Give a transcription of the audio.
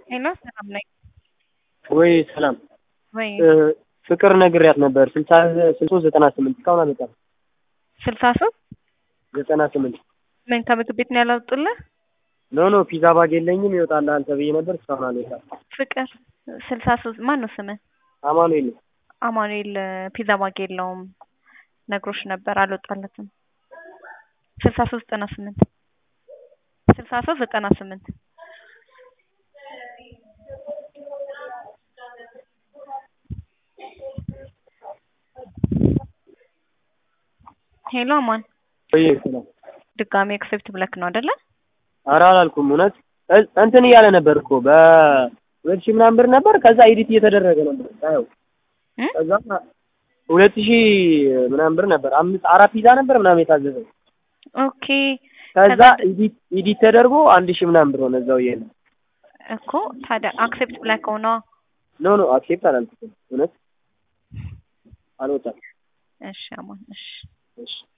ሄሎ ሰላም ነኝ ወይ ሰላም ወይ ፍቅር ነግሬያት ነበር ስልሳ ስልሳ ሶስት ዘጠና ስምንት እስካሁን አልመጣም ስልሳ ሶስት ዘጠና ስምንት ምን ከምግብ ቤት ነው ያላወጡልህ? ኖ ኖ ፒዛ ባግ የለኝም ይወጣልሃል ተብዬ ነበር እስካሁን አልወጣም ፍቅር ስልሳ ሶስት ማን ነው ስምህ? አማኑኤል ነው አማኑኤል ፒዛ ባግ የለውም ነግሮሽ ነበር አልወጣለትም። ስልሳ ሶስት ዘጠና ስምንት ስልሳ ሶስት ዘጠና ስምንት ሄሎ አማን ወይ ሰላም ድጋሜ ኤክሴፕት ብለክ ነው አይደለ? ኧረ አላልኩም እውነት እ- እንትን እያለ ነበር እኮ በሁለት ሺህ ምናምን ብር ነበር ከዛ ኤዲት እየተደረገ ነበር ሳየው እ? ከዛ ሁለት ሺህ ምናምን ብር ነበር አምስት አራት ፒዛ ነበር ምናምን የታዘዘው ኦኬ ከዛ ከዛ ኤዲት ኤዲት ተደርጎ አንድ ሺህ ምናምን ብር ሆነ እዛው እያለ እኮ ታዲያ አክሴፕት ብለክ ሆነዋ ኖ ኖ አክሴፕት አላልኩትም እውነት አልወጣም እሺ አማን እሺ እሺ